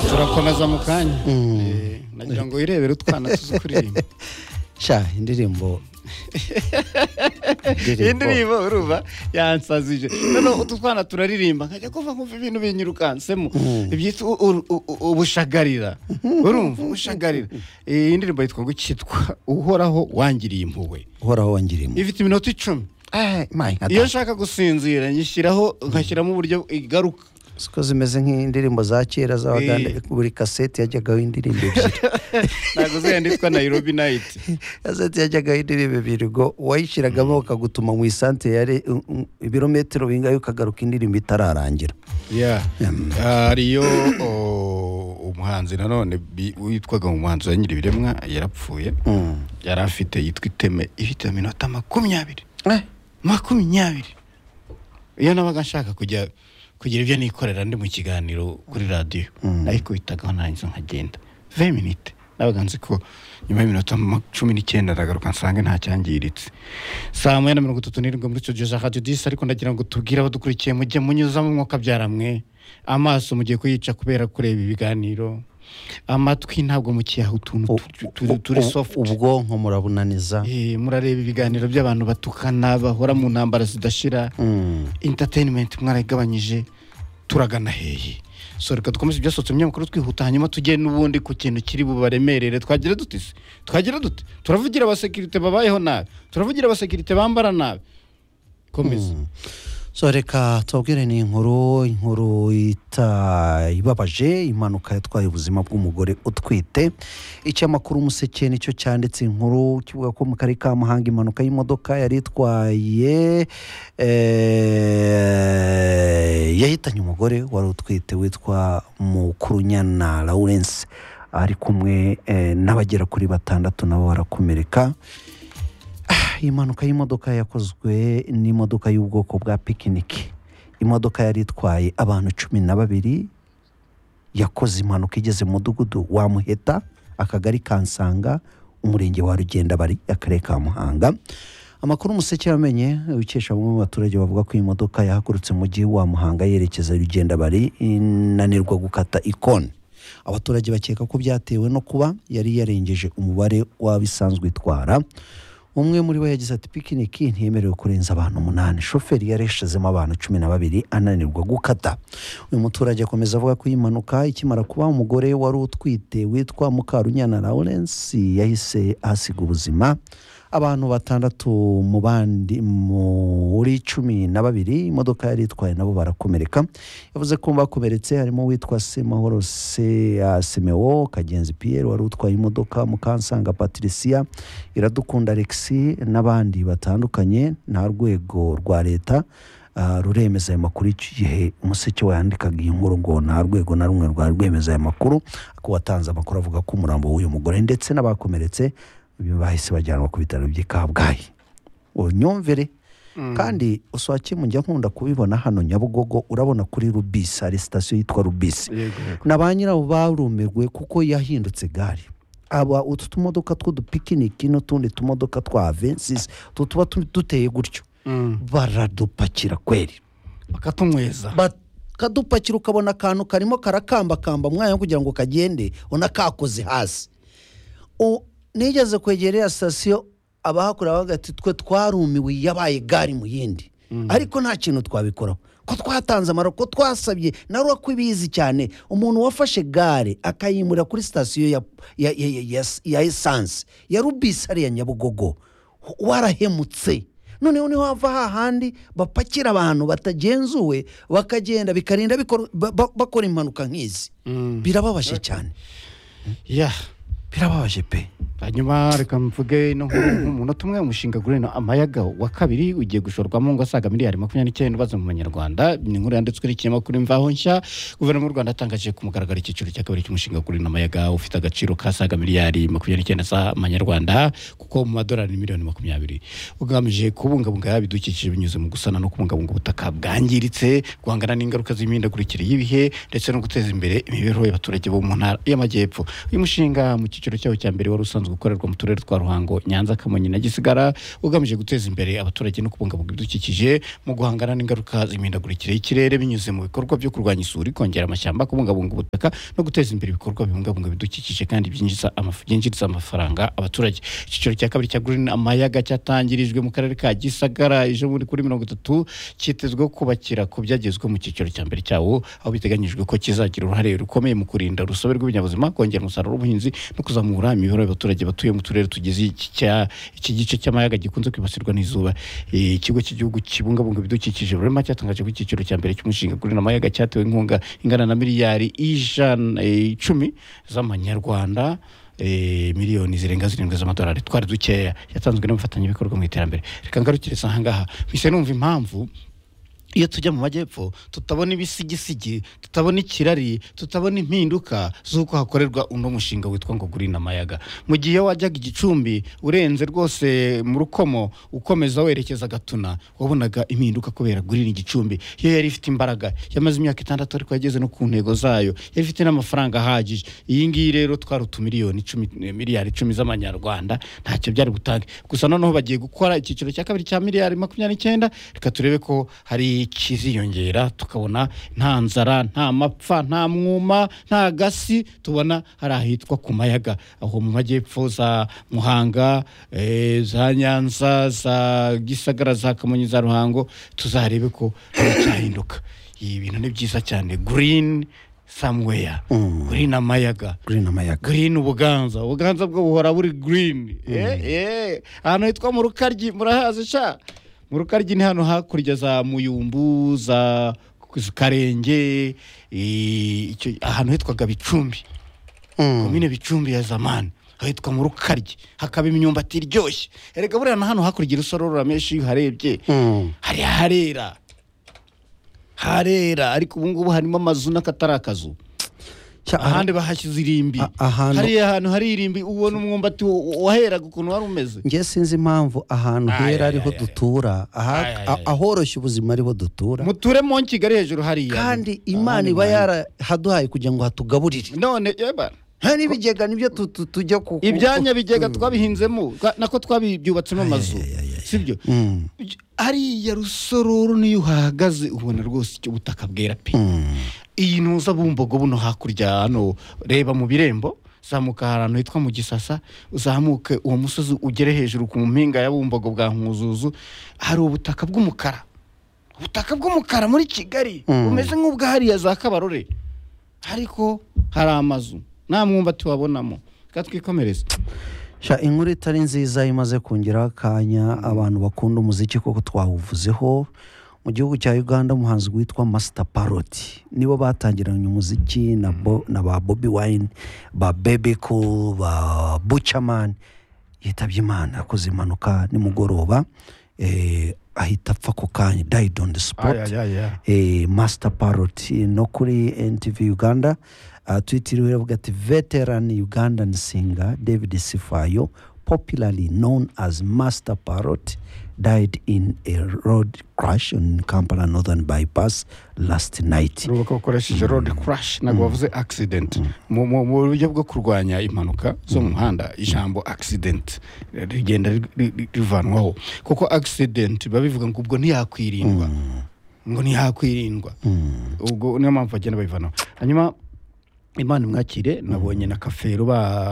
turakomeza mu kanya Eh, nagira ngo wirebere utwana tuzi kuririmba sha indirimbo indirimbo urumva yansazije noneho utu twana turaririmba nkajya kumva nkumva ibintu binyirukansemo ibyitwa u- u- u- ubushagarira urumva ubushagarira iyi ndirimbo yitwa ngo cyitwa uhoraho wangiriye impuhwe uhoraho wangirimo ifite iminota icumi iyo iyo nshaka gusinzira nyishyiraho ngashyiramo uburyo igaruka siko zimeze nk'indirimbo za kera z'abaganda Eh. buri kaseti yajyagaho indirimbo ebyiri ntabwo zihenda yitwa nairobi nayiti kaseti yajyagaho indirimbo ebyiri ngo wayishyiragamo bakagutuma mu isantere yari ibirometero bingahe ukagaruka indirimbo itararangira Yeah. hariyo o, umuhanzi nanone bi- witwaga umuhanzi wa nyiribiremwa yarapfuye yari afite yitwa iteme ifite iminota makumyabiri makumyabiri iyo nabaga nshaka kujya kugira ibyo nikorera ndi mu kiganiro kuri radiyo nayikubitagaho narangiza nkagenda ve minite nabaga nzi ko nyuma y'iminota ma- cumi n'icyenda ndagaruka nsanga nta cyangiritse saa moya na mirongo itatu n'irindwi muri studio za radio disi ariko ndagira ngo tubwire abadukurikiye mujye munyuzamo umwuka byaramwe amaso mugiye kuyica kubera kureba ibiganiro amatwi ntabwo mukiyaha utuntu U- tu- tu- turi u- soft ubwonko murabunaniza Eh, murareba ibiganiro by'abantu batukana bahora mu ntambara zidashira Mm. entertainment mwarayigabanyije turagana hehe so reka dukomeze ibyasohotse mu binyamakuru twihuta hanyuma tujye n'ubundi ku kintu kiri bubaremerere twagira dute se twagira dute turavugira abasekirite babayeho nabi turavugira abasekirite bambara nabi komeza so reka tubabwire ni inkuru inkuru ita ibabaje impanuka yatwaye ubuzima bw'umugore utwite icyamakuru umuseke nicyo cyanditse inkuru kivuga ko mu karere ka muhanga impanuka y'imodoka yari itwaye eh, yahitanye umugore wari utwite witwa mukurunyana lawurence ari kumwe eh, n'abagera kuri batandatu nabo barakomereka iyi mpanuka y'imodoka yakozwe n'imodoka y'ubwoko bwa pikiniki imodoka yari itwaye abantu cumi na babiri yakoze impanuka igeze mu mudugudu wa muheta akagari kansanga umurenge wa rugenda bari akarere ka muhanga amakuru umuseke yamenye ukesha bamwe mu baturage bavuga ko iyi modoka yahagurutse mu mujyi wa muhanga yerekeza rugenda bari inanirwa gukata ikoni abaturage bakeka ko byatewe no kuba yari yarengeje umubare w'abisanzwe itwara umwe muri bo yagize ati pikiniki ntiyemerewe kurenza abantu umunani shoferi yareshezemo abantu cumi na babiri ananirwa gukata uyu muturage akomeza avuga ko iyi mpanuka ikimara kuba umugore wari utwite witwa mukarunyana lawurence yahise ahasiga ubuzima abantu batandatu mu bandi muri cumi na babiri imodoka yari itwaye nabo barakomereka yavuze ko mu bakomeretse harimo uwitwa semahoro se uh, semewo kagenzi piyeri wari utwaye imodoka mukansanga patricia iradukunda alexi n'abandi batandukanye nta rwego rwa leta uh, ruremeza ayo makuru iki gihe umuseke wayandikaga iyi nkuru ngo nta rwego na rumwe rwari rwemeza aya makuru ariko watanze amakuru avuga ko umurambo w'uyu mugore ndetse n'abakomeretse bahise bajyanwa ku bitaro by'i kabgayi unyumvire kandi uswake mujya nkunda kubibona hano nyabugogo urabona kuri rubisi hari sitasiyo yitwa rubisi yego yego na ba nyirawo barumirwe kuko yahindutse gare aba utu tumodoka tw'udupikiniki n'utundi tumodoka twa avensisi tuba tu- duteye gutyo baradupakira kweri bakatunyweza bakadupakira ukabona akantu karimo karakambakamba mu mwanya wo kugira ngo kagende ubona kakoze hasi U- nigeze kwegera ya sitasiyo abahakorera bavuga ati twe twarumiwe yabaye gari mu yindi ariko nta kintu twabikoraho ko twatanze amaro ko twasabye nawe ko ibizi cyane umuntu wafashe gare akayimurira kuri sitasiyo ya, ya, ya, ya, ya, ya esanse ya rubisi hariya nyabugogo warahemutse noneho niho hava hahandi bapakira abantu batagenzuwe bakagenda bikarinda bikor- ba- ba- bakora impanuka nk'izi birababaje cyane yeah birababaje pe hanyuma reka mvuge ino nkuru nk'umunota umwe umushinga gurino amayaga wa kabiri ugiye gushorwamo ngo asaga miliyari makumyabiri n'icyenda ubaza mu banyarwanda ni inkuru yanditswe n'ikinyamakuru imvaho nshya guverinoma y'u rwanda yatangaje ku mugaragaro icyiciro cya kabiri cy'umushinga gurino amayaga ufite agaciro kasaga miliyari makumyabiri n'icyenda z'amanyarwanda kuko mu madolari miliyoni makumyabiri ugamije kubungabunga yaba ibidukikije binyuze mu gusana no kubungabunga ubutaka bwangiritse guhangana n'ingaruka z'imihindagurikire y'ibihe ndetse no guteza imbere imibereho y'abaturage bo mu ntara y'amajyepfo uyu mushinga mu cyiciro cyawo cya mbere wari usanzwe usanzwe ukorerwa mu turere twa ruhango nyanza kamonyi na gisigara ugamije guteza imbere abaturage no kubungabunga ibidukikije mu guhangana n'ingaruka z'imihindagurikire y'ikirere binyuze mu bikorwa byo kurwanya isuri kongera amashyamba kubungabunga ubutaka no guteza imbere ibikorwa bibungabunga ibidukikije kandi byinjiza amafu- byinjiriza amafaranga abaturage icyiciro cya kabiri cya green amayaga cyatangirijwe mu karere ka gisagara ejo bundi kuri mirongo itatu cyitezweho kubakira ku byagezwe mu cyiciro cya mbere cyawo aho biteganyijwe ko kizagira uruhare rukomeye mu kurinda urusobe rw'ibinyabuzima kongera umusaruro w'ubuhinzi no kuzamura imibereho y'abaturage batuye mu turere tugize iki cya- iki gice cy'amayaga gikunze kwibasirwa n'izuba Eh, ikigo cy'igihugu kibungabunga ibidukikije rurema cyatangaje ko icyiciro cya mbere cy'umushinga green amayaga cyatewe inkunga ingana na miliyari ijana eh, icumi z'amanyarwanda eh, miliyoni zirenga zirindwi z'amadolari twari dukeya yatanzwe n'abafatanyabikorwa mu iterambere reka ngarukiriza ahangaha mpise numva impamvu iyo tujya mu majyepfo tutabona ibisigisigi tutabona ikirari tutabona impinduka z'uko hakorerwa uno mushinga witwa ngo gurina amayaga mu gihe iyo wajyaga igicumbi urenze rwose mu rukomo ukomeza werekeza gatuna wabonaga impinduka kubera gurina igicumbi iyo yari ifite imbaraga yamaze imyaka itandatu ariko yageze no ku ntego zayo yari ifite n'amafaranga ahagije iyi ngiyi rero twari utumiliyoni icumi miliyari icumi z'amanyarwanda ntacyo byari butange gusa noneho bagiye gukora icyiciro cya kabiri cya miliyari makumyabiri n'icyenda reka turebe ko hari ikiziyongera tukabona nta nzara nta mapfa nta mwuma nta gasi tubona hari ahitwa ku mayaga aho mu majyepfo za muhanga eh, za nyanza za gisagara za kamonyi za ruhango tuzarebe ko hari icyahinduka ibi bintu ni byiza cyane green somewhere green amayaga green amayaga green ubuganza ubuganza bwo buhora buri green Eh, eh. ahantu hitwa mu rukaryi murahazi sha mu rukaryi ni hano hakurya za muyumbu za karenge eh, icyo- ahantu hitwaga bicumbi komine bicumbi ya zamani ahitwa mu rukaryi hakaba imyumbati iryoshye erega buriya na hano hakurya urusororo ramenshi iyo uharebye hari harera harera ariko ubu ngubu harimo amazu n'akatari akazu Cya- ahandi bahashyize irimbi A- ahantu- hariya ahantu hari irimbi ubona umwumbati wa- waheraga ukuntu wari umeze nge sinzi impamvu ahantu Ay, hera ay, ariho ay, ay. dutura aha- Ay, ay, a- ay. ahoroshye ubuzima ariho dutura muture mo kigali hejuru hariya kandi imana iba yarahaduhaye kugira ngo hatugaburire none yeba hari n'ibigega nibyo tu- tu- tujya ku ku- ibyanya bigega twabihinzemo twa- nako twabibyubatsemo amazu sibyo Mm, hariya rusororo niyo uhahagaze ubona rwose icyo butaka bwera pe mm. iyi ntuza bumbogo buno hakurya hano reba mu birembo zamuka ahantu hitwa mu gisasa uzamuke uwo musozi ugere hejuru ku mpinga ya bumbogo bwa nkuzuzu hari ubutaka bw'umukara ubutaka bw'umukara muri kigali Mm. bumeze nk'ubwa hariya za kabarore ariko hari amazu nta mwumbati wabonamo reka twikomereze sha inkuru itari nziza imaze kongeraho akanya abantu bakunda umuziki koko twawuvuzeho mu gihugu cya uganda umuhanzi witwa masita paroti nibo batangiranye umuziki na, bo, na ba bobi wayini ba bebeko ba bucamani yitabye imana akoze impanuka nimugoroba eh, ahita apfa ako kanya dayidi on the spot eh, master parrot eh, no kuri ntv uganda uh, twitiriwe iravuga ati veteran ugandan singer david sifayo popularly known as master parrot died in a road crash on kampala northern bypass last night urubuga bakoresheje road crash ntabwo bavuze accident mu mu- mu buryo bwo kurwanya impanuka zo mu muhanda ijambo accident eh, rigenda ri- ri- ri- rivanwaho kuko accident biba bivuga ngo ubwo ntiyakwirindwa ngo ntiyakwirindwa ubwo niyo mpamvu bagenda babivanaho hanyuma imana imwakire nabonye na kafero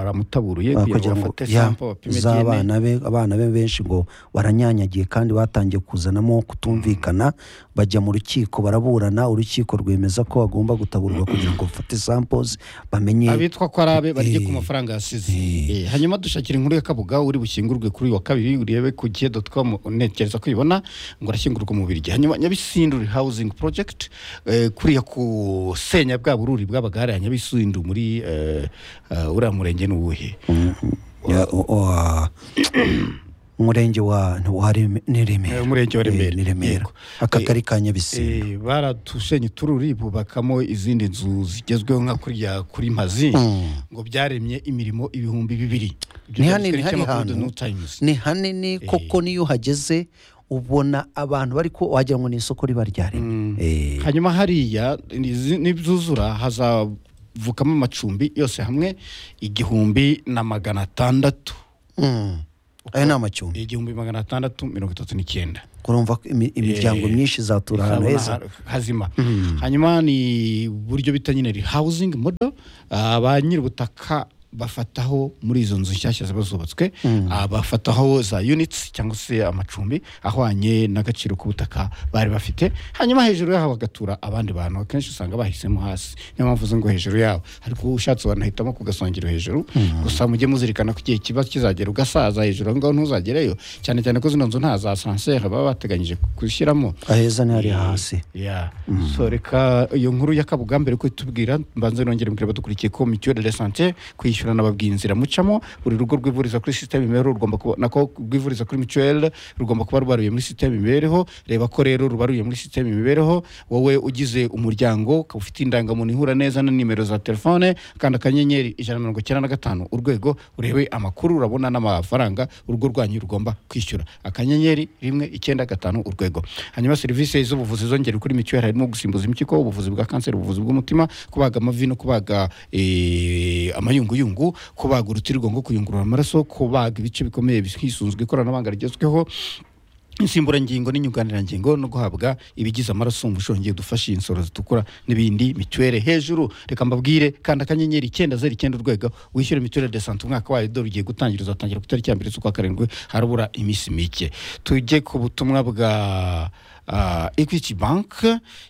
baramutaburuye kugira ngo kugira ngo bafate ya, sample bapime DNA z'abana be abana be benshi ngo baranyanyagiye kandi batangiye kuzanamo kutumvikana bajya mu rukiko baraburana urukiko rwemeza ko bagomba gutaburwa kugira ngo bafate samples bamenye abitwa ko arabe barye ku Eh. mafaranga yasize Eh, hanyuma dushakira inkuru ya kabuga uri bushyingurwe kuri uyu wa kabiri urebe ku gihe com ntekereza ko uyibona ngo arashyingurwa mu biryo hanyuma nyabisinduri housing project eh, kuriya kusenya bwa bururi bw'abagare ya nyabisindu muri eh, eh, uriya murenge ni uwuhe Ya, o- o- a- umurenge wa wa Reme- ni Eh, remera umurenge wa Eh, Remera. ni remera Yego. akagari ka nyabisindu Eh, baratushenye utururi bubakamo izindi nzu zigezweho nka kuriya kuri mazi ngo byaremye imirimo ibihumbi bibiri Ibyo Ni byanditswe hanini, hari n'ikinyamakuru The hantu. New Times. ni hanini koko niyo uhageze ubona abantu bari ko wagira ngo ni isoko riba ryaremye Eh, hanyuma hariya nizi- nibyuzura haza vukamo amacumbi yose hamwe igihumbi na magana atandatu ayo ni amacumbi igihumbi magana atandatu mirongo itatu n'icyenda urumva ko imi- imiryango Eh, myinshi izatura ahantu Urabona heza ha- hazima hanyuma ni buryo bita nyine housing model Ah, ba nyir'ubutaka bafataho muri izo nzu nshyashya ziba zubatswe ah, bafataho za units cyangwa se amacumbi ahwanye n'agaciro k'ubutaka bari bafite hanyuma hejuru yaho bagatura abandi bantu akenshi usanga bahisemo hasi niyo mpamvu uzi ngo hejuru yabo ariko ushatse wanahitamo ku gasongero hejuru gusa mujye muzirikana ko igihe kiba kizagera ugasaza hejuru aho ngaho ntuzagerayo cyane cyane ko zino nzu nta za sanseri baba bateganyije gushyiramo aheza ni hariya hasi ya so reka iyo nkuru y'akabugambere ko itubwira mbanze nongere mbwira badukurikiye ko mituweli de sante kwishyurana babwiye inzira mucamo buri rugo rwivuriza kuri sisiteme imibereho rugomba kuba nako rwivuriza kuri mituweli rugomba kuba rwaruye muri sisiteme imibereho reba ko rero rubaruye muri sisiteme imibereho wowe ugize umuryango ukaba ufite indangamuntu ihura neza na nimero za telefone kanda akanyenyeri ijana na mirongo icyenda na gatanu urwego urebe amakuru urabona n'amafaranga urugo rwanyu rugomba kwishyura akanyenyeri rimwe icyenda gatanu urwego hanyuma serivisi z'ubuvuzi zongera kuri mituweli harimo gusimbuza impyiko ubuvuzi bwa kanseri ubuvuzi bw'umutima kubaga amavi no kubaga eh, amayunguyungu kubaga urutirigongo kuyungurura amaraso kubaga ibice bikomeye hisunzwe ikoranabuhanga rigezweho insimburangingo n'inyunganirangingo no guhabwa ibigize amaraso umushongi dufashe insoro zitukura n'ibindi mituweli hejuru reka mbabwire kanda akanyenyeri icyenda zeru icyenda urwego wishyure mituweli de sante umwaka wayo dore ugiye gutangira uzatangira ku itariki ya mbere z'ukwa karindwi harabura iminsi mike tujye ku butumwa bwa ah, equity bank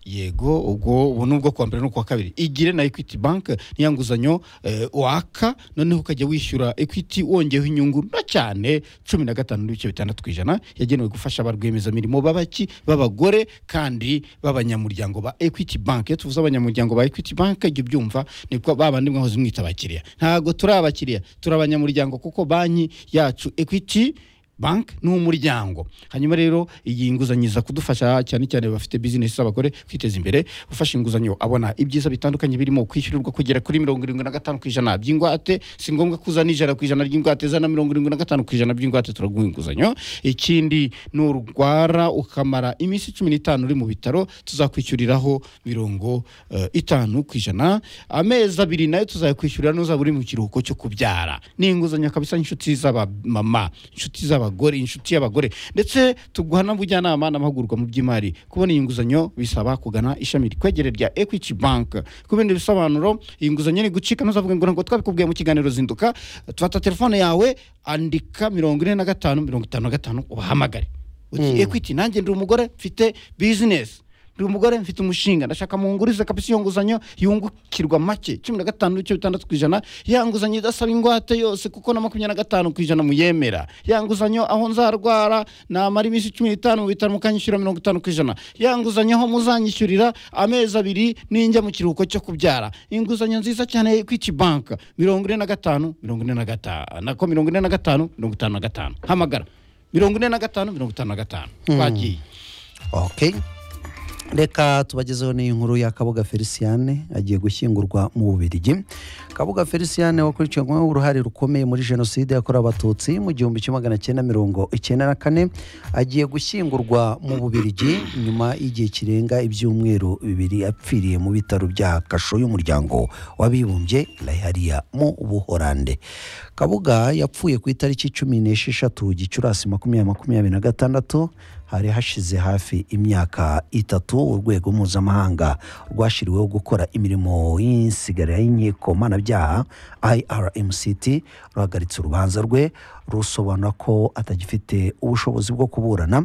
yego ubwo ubu ni ubwo kuwa mbere no kuwa kabiri igire na equity bank niya nguzanyo eh, waka noneho ukajya wishyura equity wongeyeho inyungu nto cyane cumi na gatanu n'ibice bitandatu ku ijana yagenewe gufasha ba rwiyemezamirimo babaki b'abagore kandi b'abanyamuryango ba equity bank iyo tuvuze abanyamuryango ba equity bank jya ubyumva ni ko ba bandi mwahoze mwita abakiriya ntabwo turi abakiriya turi abanyamuryango kuko banki yacu equity banki ni umuryango hanyuma rero iyi nguzanyo iza kudufasha cyane cyane bafite bizinesi z'abagore kwiteza imbere ufashe inguzanyo abona ibyiza bitandukanye birimo kwishyurirwa kugera kuri mirongo irindwi na gatanu ku ijana by'ingwate si ngombwa ko uzana ijana ku ijana ry'ingwate zana mirongo irindwi na gatanu ku ijana by'ingwate turaguha inguzanyo ikindi nurwara ukamara iminsi cumi n'itanu uri mu bitaro tuzakwishyuriraho mirongo eh, itanu ku ijana amezi abiri nayo tuzayakwishyurira n'uzaba uri mu kiruhuko cyo kubyara ni inguzanyo kabisa inshuti z'abamama inshuti z'abagore inshuti y'abagore ndetse tuguha n'ubujyanama n'amahugurwa mu by'imari kubona iyi nguzanyo bisaba kugana ishami rikwegereye rya equity bank ku bindi bisobanuro iyi nguzanyo ni gucika ntuzavuge ngo ntabwo twabikubwiye mu kiganiro zinduka fata telefone yawe andika mirongo ine na gatanu mirongo itanu na gatanu ubahamagare uti equity nanjye ndi umugore mfite business ndi umugore mfite umushinga ndashaka mungurize kabisa iyo nguzanyo yungukirwa make cumi na gatanu n'ibice bitandatu ku ijana ya nguzanyo idasaba ingwate yose kuko na makumyabiri na gatanu ku ijana muyemera ya nguzanyo aho nzarwara namara iminsi cumi n'itanu mu bitaro mukanyishyura mirongo itanu ku ijana ya nguzanyo aho muzanyishyurira amezi abiri ninjya mu kiruhuko cyo kubyara inguzanyo nziza cyane ya equity bank mirongo ine na gatanu mirongo ine na gatanu nako mirongo ine na gatanu mirongo itanu na gatanu hamagara mirongo ine na gatanu mirongo itanu na gatanu twagiye okay reka tubagezeho n'iyi nkuru ya kabuga feliciane agiye gushyingurwa mu bubirigi kabuga feliciane wakurikiranweho uruhare rukomeye muri jenoside yakorewe abatutsi mu gihumbi kimwe magana cyenda mirongo icyenda na kane agiye gushyingurwa mu bubirigi nyuma y'igihe kirenga ibyumweru bibiri apfiriye mu bitaro bya kasho y'umuryango w'abibumbye layihariya mu buhorande kabuga yapfuye ku itariki cumi n'esheshatu gicurasi makumyabiri makumyabiri na gatandatu hari hashize hafi imyaka itatu urwego mpuzamahanga rwashyiriweho gukora imirimo y'insigarira y'inkiko mpanabyaha irmct ruhagaritse urubanza rwe rusobanura ko atagifite ubushobozi bwo kuburana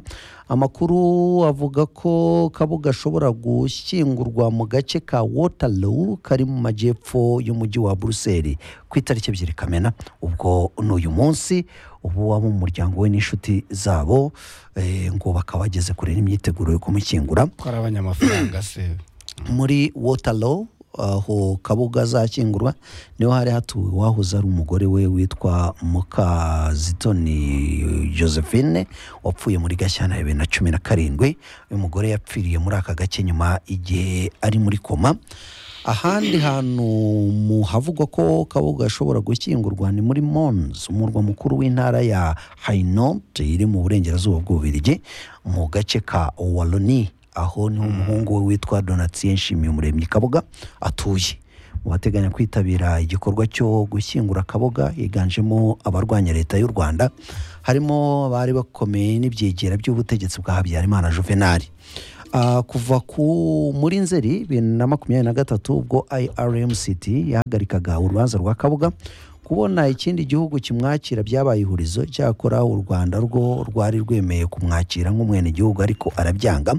amakuru avuga ko kabuga ashobora gushyingurwa mu gace ka waterloo kari mu majyepfo y'umujyi wa buruseli ku itariki ebyiri kamena ubwo n'uyu munsi ubu abo mu muryango we n'inshuti zabo eh, ngo bakaba bageze kure n'imyiteguro yo kumushyingura twari abanyamafaranga se muri waterloo aho kabuga azashyingurwa niho hari hatuwe uwahoze ari umugore we witwa mukazitoni josephine wapfuye muri gashyana ya bibiri na cumi na karindwi uyu mugore yapfiriye muri aka gace nyuma igihe ari muri koma ahandi hantu mu havugwa ko kabuga ashobora gushyingurwa ni muri mons umurwa mukuru w'intara ya hainot iri mu burengerazuba bw'ububirigi mu gace ka waloni aho niho umuhungu we witwa donatien nshimiyumuremyi kabuga atuye mu bateganya kwitabira igikorwa cyo gushyingura akaboga higanjemo abarwanya leta y'u rwanda harimo abari bakomeye n'ibyegera by'ubutegetsi bwa habyarimana juvenali Ah, kuva ku muri nzeri bibiri na makumyabiri na gatatu ubwo irmct yahagarikaga urubanza rwa kabuga kubona ikindi gihugu kimwakira byabaye ihurizo cyakora u rwanda rwo rwari rwemeye kumwakira nk'umwenegihugu ariko arabyanga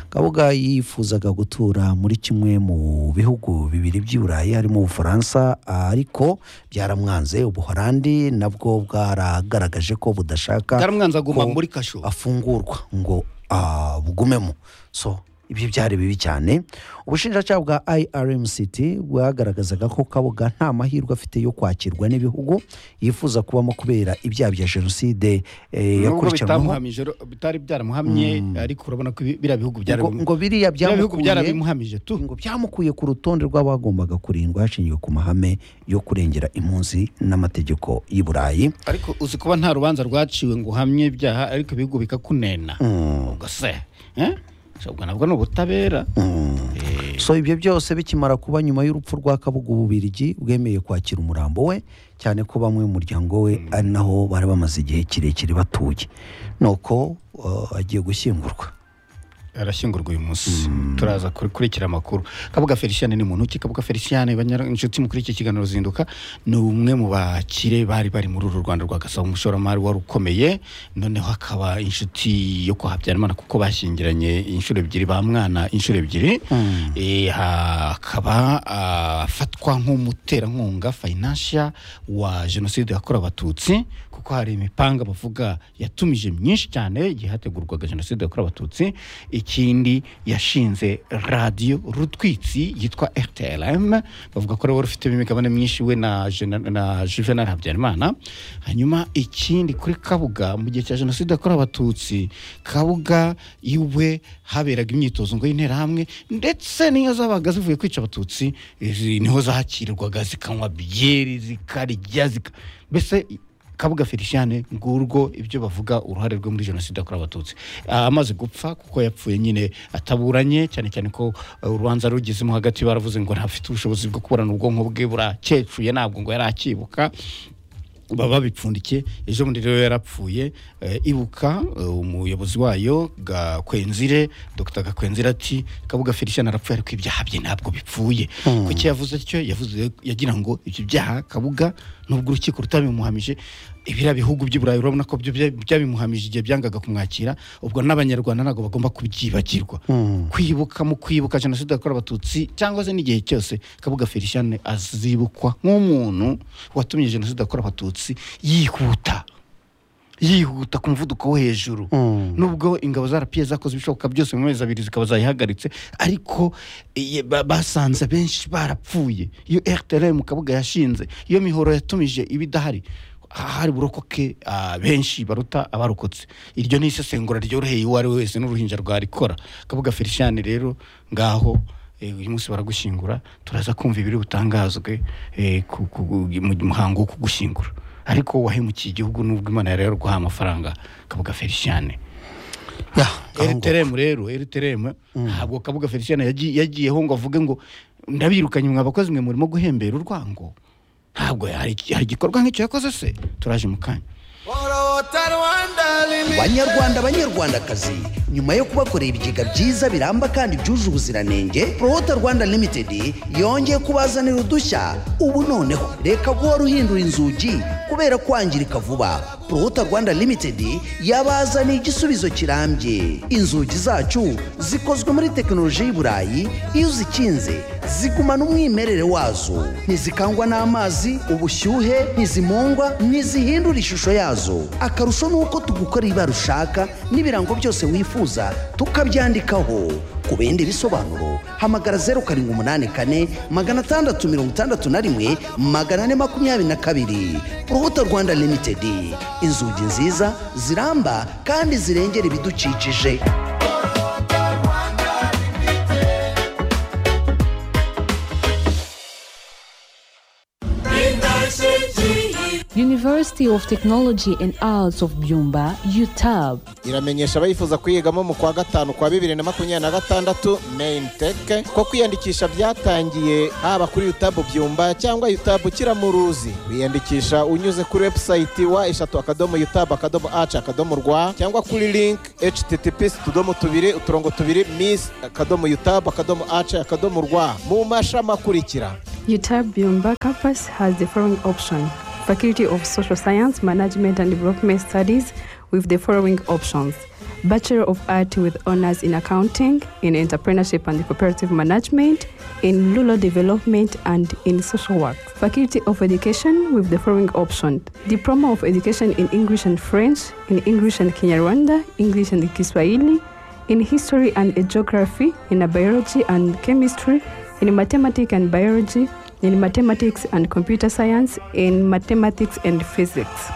kabuga yifuzaga gutura muri kimwe mu bihugu bibiri by'i burayi harimo ubufaransa ariko byaramwanze ubuholandi nabwo bwaragaragaje ko budashaka Bwaramwanze aguma ko muri kasho. afungurwa ngo ah, bugumemo so ibyo byari bibi cyane ubushinjacyaha bwa irmct bwagaragazaga ko kabuga nta mahirwe afite yo kwakirwa n'ibihugu yifuza kubamo kubera ibyaha bya jenoside eh, nubwo yakurikiranwamo bitamuhamije ro- bitari byaramuhamye ariko urabona ko ibi- biriya bihugu ngo, byarabimu- ngo biriya biriya bihugu byamukuye byarabimuhamije tu ngo byamukuye ku rutonde rw'abagombaga kurindwa hashingiwe ku mahame yo kurengera impunzi n'amategeko y'i burayi ariko uzi kuba nta rubanza rwaciwe ngo uhamye ibyaha ariko ibihugu bikakunena ubwo se eh? So, ubwo nabwo ni ubutabera Eh, so ibyo byose bikimara kuba nyuma y'urupfu rwa kabuga ububirigi bwemeye kwakira umurambo we cyane ko bamwe mu muryango we ari naho bari bamaze igihe kirekire batuye nuko uh, agiye gushyingurwa arashyingurwa uyu munsi turaza kurikira amakuru kabuga feliciane ni muntu ki kabuga feliciane banyara- inshuti mukuri iki kiganiro zinduka ni umwe mu bakire bari bari muri uru rwanda rwa gasabo umushoramari wari ukomeye noneho akaba inshuti yo kwa habyarimana kuko bashyingiranye inshuro ebyiri ba mwana inshuro ebyiri Eh, akaba ah, afatwa nk'umuterankunga financial wa jenoside yakorewe abatutsi kuko hari imipanga bavuga yatumije myinshi cyane igihe hategurwaga jenoside yakorewe abatutsi ikindi yashinze radiyo rutwitsi yitwa rtlm bavuga ko ari we wari ufitemo imigabane myinshi we na, Jena- na juvenal habyarimana hanyuma ikindi kuri kabuga mu gihe cya jenoside yakorewe abatutsi kabuga iwe haberaga imyitozo ngo y'interahamwe ndetse n'iyo zabaga zivuye kwica abatutsi izi niho zakirirwaga zikanywa byeri zikarya zika mbese kabuga feliciane ngurwo ibyo bavuga uruhare rwe muri jenoside yakorewe abatutsi Ah, amaze gupfa kuko yapfuye nyine ataburanye cyane cyane ko eh, urubanza rugezemo hagati baravuze ngo ntafite ubushobozi bwo kuburana ubwonko bwe burakecuye ntabwo ngo yari akibuka baba babipfundikiye ejo bundi rero yarapfuye eh, ibuka eh, umuyobozi wayo gakwenzire dr gakwenzire ati kabuga felicien arapfuye ariko ibyaha bye ntabwo bipfuye kuki yavuze atyo yavuze yagira ngo ibyo byaha kabuga nubwo urukiko rutabimuhamije ibiriya bihugu by'i burayi urabona ko byo bya- byabimuhamije igihe byangaga kumwakira ubwo n'abanyarwanda ntabwo bagomba kubyibagirwa kwibuka mu kwibuka jenoside yakorewe abatutsi cyangwa se n'igihe cyose kabuga feliciane azibukwa nk'umuntu watumye jenoside yakorewe abatutsi yihuta yihuta ku muvuduko wo hejuru nubwo ingabo za rpa zakoze ibishoboka byose mu mezi abiri zikaba zayihagaritse ariko iye- ba- basanze benshi barapfuye iyo rtlm kabuga yashinze iyo mihoro yatumije ibidahari hari burokoke ah, benshi baruta abarokotse iryo ni isesengura ryoroheye uwo ari we wese n'uruhinja rwarikora kabuga feliciane rero ngaho eh, uyu munsi baragushyingura turaza kumva ibiri butangazwe eh, ku- ku- mu muhango wo kugushyingura ariko wahemukiye igihugu n'ubwo imana yari yaruguhaye amafaranga kabuga feliciane Ya, aho ngo- eriteremu rero eriteremu ntabwo kabuga feliciana yagiye- yagiyeho ngo avuge ngo ndabirukanye mwa bakozi mwe murimo guhembera urwango ntabwo hari hari igikorwa nk'icyo yakoze se turaje mu kanya banyarwanda banyarwandakazi nyuma yo kubakorera ibigega byiza biramba kandi byuje ubuziranenge prohota rwanda limited yongeye kubazanira udushya ubu noneho reka guhora uhindura inzugi kubera kwangirika vuba prohota rwanda limited yabazaniye igisubizo kirambye inzugi zacu zikozwe muri tekinoloji y'i burayi iyo uzikinze zigumana umwimerere wazo ntizikangwa n'amazi ubushyuhe ntizimungwa ntizihindura ishusho yazo akarusho ni uko tugukorera ibara ushaka n'ibirango byose wifuza tukabyandikaho ku bindi bisobanuro hamagara zeru karindwi umunani kane magana atandatu mirongo itandatu na rimwe magana ane makumyabiri na kabiri urubuto rwanda limitedi inzugi nziza ziramba kandi zirengera ibidukikije University of Technology and Arts of Byumba, UTAB. iramenyesha abayifuza kuyigamo mu kwa gatanu kwa bibiri na makumyabiri na gatandatu main tech ko kwiyandikisha byatangiriye haba kuri yutabu byumba cyangwa yutabu kiramuruzi wiyandikisha unyuze kuri webusayiti wa eshatu akadomo yutabu akadomo aci akadomo rwa cyangwa kuri link https utudomo tubiri uturongo tubiri miss akadomo yutabu akadomo aci akadomo rwa mu mashami akurikira UTAB Byumba campus has the following option Faculty of Social Science, Management and Development Studies with the following options Bachelor of Art with honors in accounting, in entrepreneurship and cooperative management, in rural development and in social work. Faculty of Education with the following option Diploma of Education in English and French, in English and Kinyarwanda, English and Kiswahili, in History and Geography, in Biology and Chemistry, in Mathematics and Biology, in Mathematics and Computer Science, in Mathematics and Physics.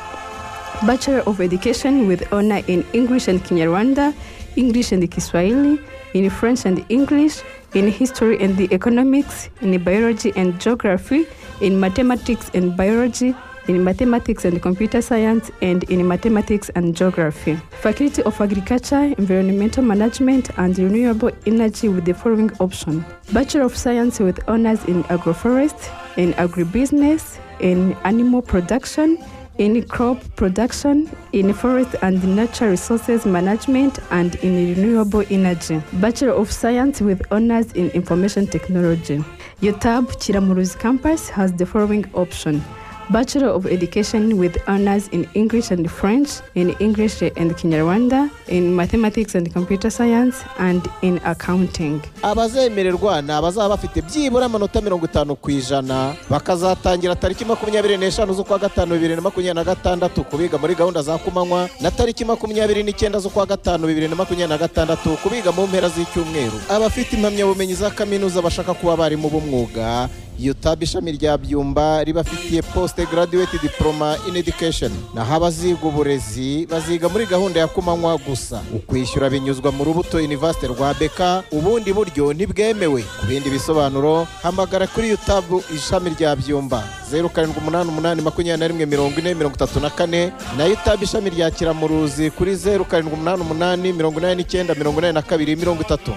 Bachelor of Education with honor in English and Kinyarwanda, English and Kiswahili, in French and English, in History and the Economics, in Biology and Geography, in Mathematics and Biology, in Mathematics and Computer Science, and in Mathematics and Geography. Faculty of Agriculture, Environmental Management, and Renewable Energy with the following option Bachelor of Science with honors in Agroforest, in Agribusiness, in Animal Production, in crop production, in forest and nature resources management, and in renewable energy. Bachelor of Science with honors in information technology. UTAB Chiramuruzi campus has the following option. Bachelor of Education with honors in English and French, in English and Kinyarwanda, in Mathematics and Computer Science, and in Accounting. abazemererwa ni abazaba bafite byibura amanota mirongo itanu ku ijana bakazatangira tariki makumyabiri n'eshanu z'ukwa gatanu bibiri na makumyabiri na gatandatu kubiga muri gahunda za kumanywa na tariki makumyabiri n'icyenda z'ukwa gatanu bibiri na makumyabiri na gatandatu kubiga mu mpera z'icyumweru abafite impamyabumenyi za kaminuza bashaka kuba abarimu b'umwuga yutab ishami rya byumba ribafitiye poste graduate diploma in education naho abaziga uburezi baziga muri gahunda ya kumanywa gusa ukwishyura binyuzwa mu rubuto university rwa beka ubundi buryo ntibwemewe ku bindi bisobanuro hamagara kuri yutab ishami rya byumba zeru karindwi umunani umunani makumyabiri na rimwe mirongo ine mirongo itatu na kane na yutab ishami rya kiramuruzi kuri zeru karindwi umunani umunani mirongo inani n'icyenda mirongo inani na kabiri mirongo itatu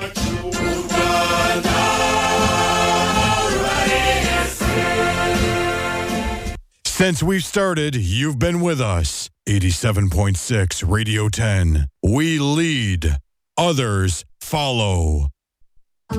Since we've started, you've been with us. 87.6 Radio 10. We lead, others follow.